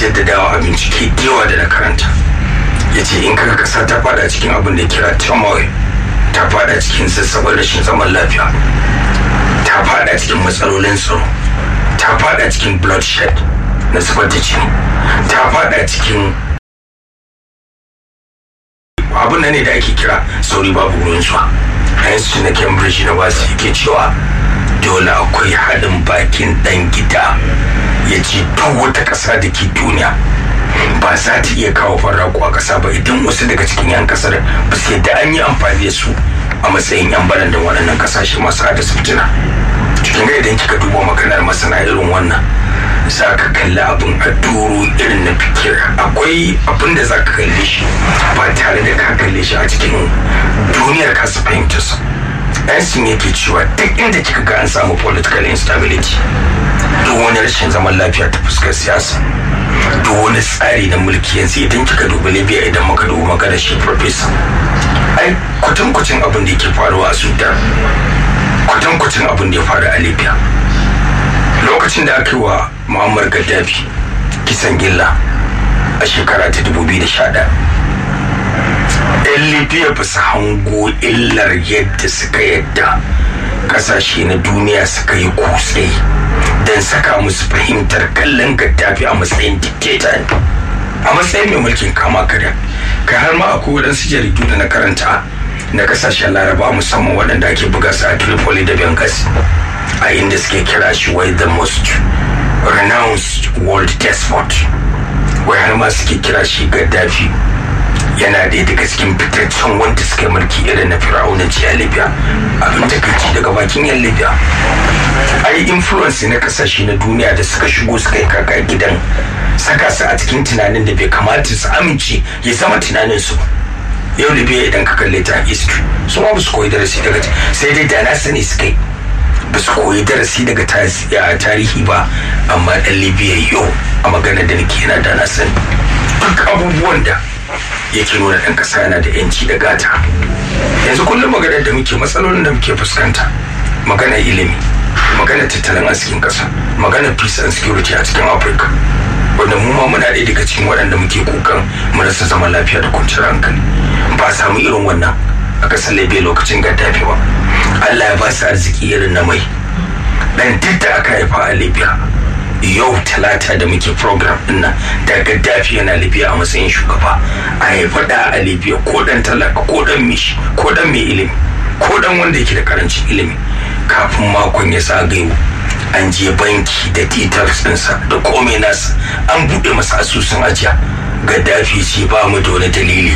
jaddadawa a bincike yawa da na karanta ya ce in kaga kasa ta fada cikin abin da kira turmoil ta fada cikin sassabar rashin zaman lafiya ta fada cikin matsalolin tsaro ta fada cikin bloodshed na zubar da jini ta fada cikin abin da ne da ake kira sauri babu ruwan zuwa a yanzu na cambridge na wasu yake cewa dole akwai haɗin bakin ɗan gida ya ce duk wata ƙasa da ke duniya ba za ta iya kawo farraku a ƙasa ba idan wasu daga cikin 'yan ƙasar ba su yadda an yi amfani da su a matsayin 'yan barandan waɗannan ƙasashe masu hadasa fitina cikin ga idan kika duba maganar masana irin wannan za ka kalli abin a doro irin na fikir akwai abin da za ka kalle shi ba tare da ka kalle shi a cikin duniyar kasa fahimtarsa yansin yake cewa duk inda kika ga an samu political instability duk wani rashin zaman lafiya ta fuskar siyasa duk wani tsari na mulki yanzu idan kika dubi libya idan muka dubi magana shi professor ai kwatankwacin abin da yake faruwa a sudan kwatankwacin abin da ya faru a libya lokacin da aka yi wa muammar gaddafi kisan gilla a shekara ta 2011 yan libya ba su hango illar yadda suka yadda kasashe na duniya suka yi kutse don saka musu fahimtar kallon gaddafi a matsayin dictator a matsayin mai mulkin kama karya kai har ma akwai waɗansu jaridu da na karanta na kasashen laraba musamman waɗanda ake buga su a tripoli da benghazi a inda suke kira shi wai the most renounced world despot wai har ma suke kira shi gaddafi yana da daga cikin fitaccen wanda suka yi mulki irin na fir'aunanci a libya abin takaici daga bakin yan libya ai influence na kasashe na duniya da suka shigo suka yi kaka gidan saka su a cikin tunanin da bai kamata su amince ya zama tunanin su yau libya idan ka kalle ta history su ma ba su koyi darasi daga sai dai da na sani suka yi ba su koyi darasi daga tarihi ba amma dan libya yau a magana da nake yana da na sani duk abubuwan da yake nuna ɗan ƙasa yana da yanci da gata yanzu kullum maganar da muke matsalolin da muke fuskanta maganar ilimi maganar tattalin arzikin ƙasa maganar peace and security a cikin afirka wanda mu ma muna ɗaya daga cikin waɗanda muke kukan mu rasa zaman lafiya da kwanciyar hankali ba samu irin wannan a ƙasar libya lokacin gaddafi ba allah ya ba su arziki irin na mai ɗan duk da aka haifa a libya yau talata da muke program din nan da gaddafi yana libya a matsayin shugaba a haifa da a libya ko dan talaka ko dan mishi ko dan mai ilimi ko dan wanda yake da karancin ilimi kafin makon ya zagayo an je banki da details ɗinsa da komai nasa an buɗe masa asusun ajiya gaddafi ce ba mu da wani dalili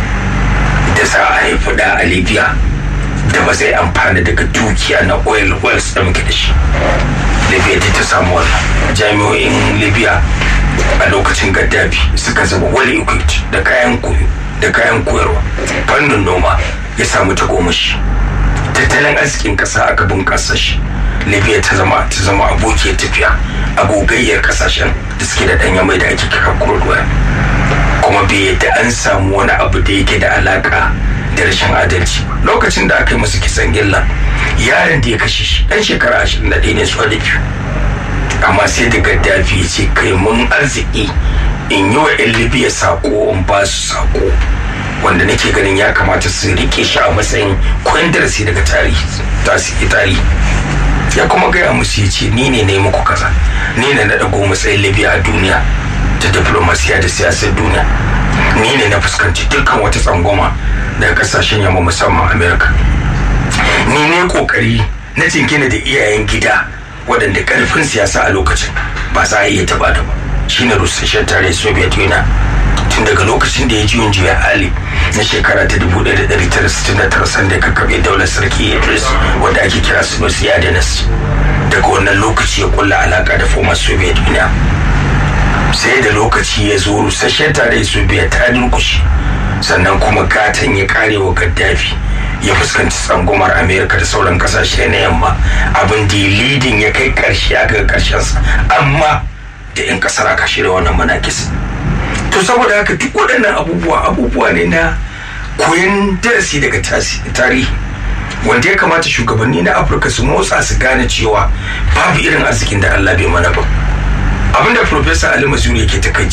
da za a haifi da a libya da ba zai amfana daga dukiya na oil wells da muke da shi libya ta ta samu wannan jami'o'in libya a lokacin gaddafi suka zama well equipped da kayan koyo da kayan koyarwa fannin noma ya samu tagomashi tattalin arzikin kasa aka bunƙasa shi libya ta zama ta zama abokiyar tafiya a gogayyar kasashen da suke da ɗanya mai da ake kira crude oil kuma bai yadda an samu wani abu da yake da alaka da rashin adalci lokacin da aka yi masa kisan gilla yaron da ya kashe shi dan shekara ashirin da ɗaya ne su da biyu amma sai da gaddafi ya ce kai mun arziki in yi wa yan libya sako in ba su sako wanda nake ganin ya kamata su rike shi a matsayin kwandarsi daga tarihi tasiri tarihi ya kuma gaya musu ya ce ni ne na yi muku kaza ni ne na ɗago matsayin libya a duniya ta diplomasiya da siyasar duniya ni ne na fuskanci dukkan wata tsangwama daga kasashen yamma musamman amerika ni ne kokari na jingina da iyayen gida waɗanda ƙarfin siyasa a lokacin ba za a iya taba da ba shine rusasshen tare soviet union tun daga lokacin da ya ji juya hali na shekara ta 1969 sanda ka kabe daular sarki idris wanda ake kira sunusi yadenas daga wannan lokaci ya kulla alaka da former soviet union sai da lokaci ya zo rusasshen tare soviet ta durkushe sannan kuma gatan ya kare wa gaddafi ya fuskanci tsangumar amerika da sauran kasashe na yamma abin da lidin ya kai karshe aka karshensa amma da 'yan kasar aka shirya wannan manakis to saboda haka duk waɗannan abubuwa abubuwa ne na koyon darasi daga tarihi wanda ya kamata shugabanni na afirka su motsa su gane cewa babu irin arzikin da allah bai mana ba abinda professor ali mazuri yake ta